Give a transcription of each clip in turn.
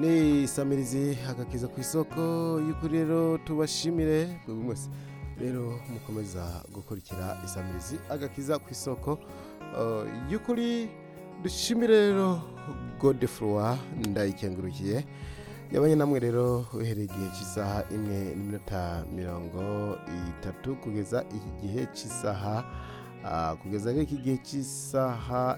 ni samirizi agakiza ku isoko y'ukuri rero tubashimire buri mwese rero mukomeza gukurikira isamirizi agakiza ku isoko uh, y'ukuri dushimire rero godefroy ndayikengurukiye yabanye namwe rero uhereye igihe cy'isaha imwe n'iminota mirongo itatu kugeza iki gihe cy'isaha ah, kugeza rero iki gihe cy'isaha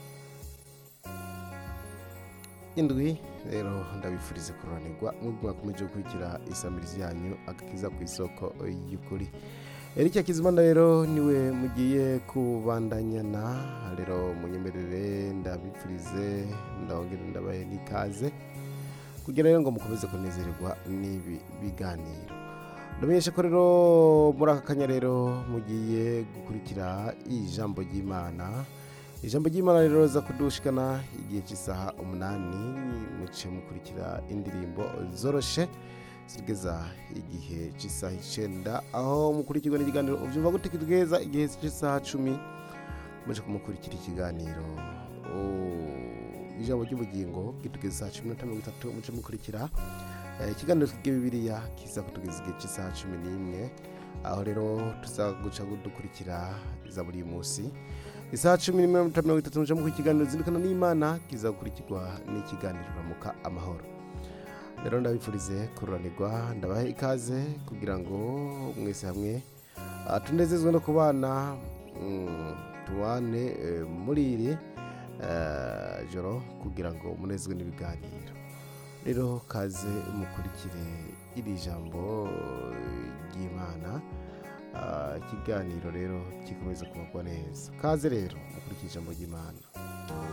indwi rero ndabifurize kururanirwa mwebwe mwakomeje gukurikira isamirizi yanyu agakiza ku isoko y'ukuri Eric Kizimana rero niwe mugiye kubandanyana rero munyemerere ndabipfurize ndabongere ndabaye n'ikaze kugira rero ngo mukomeze kunezererwa n'ibi biganiro ndamenyesha ko rero muri aka kanya rero mugiye gukurikira ijambo ry'imana ijambo ry'imana rero riza kudushikana igihe cy'isaha umunani muce mukurikira indirimbo zoroshe zigeza igihe cy'isaha icyenda aho mukurikirwa n'ikiganiro ubyumva gute kitugeza igihe cy'isaha cumi muje kumukurikira ikiganiro Oh, ijambo ry'ubugingo kitugeza isaha cumi n'itanu mirongo itatu muce mukurikira Eh, ikiganiro twige bibiliya kiza kutugeza igihe cy'isaha cumi n'imwe aho rero tuzaguca dukurikira za buri munsi isaha cumi n'imwe n'itanu mirongo itatu muce mukurikira ikiganiro zindukana n'imana kiza gukurikirwa n'ikiganiro ramuka amahoro rero ndabifurize kururanirwa ndabaha ikaze kugira ngo mwese hamwe ah, tunezezwe no kubana mm, tubane eh, muri iri eh, joro kugira ngo munezwe n'ibiganiro rero kaze mukurikire iri jambo ry'imana Ah, ikiganiro rero gikomeza kubagwa neza kaze rero mukurikire ijambo ry'imana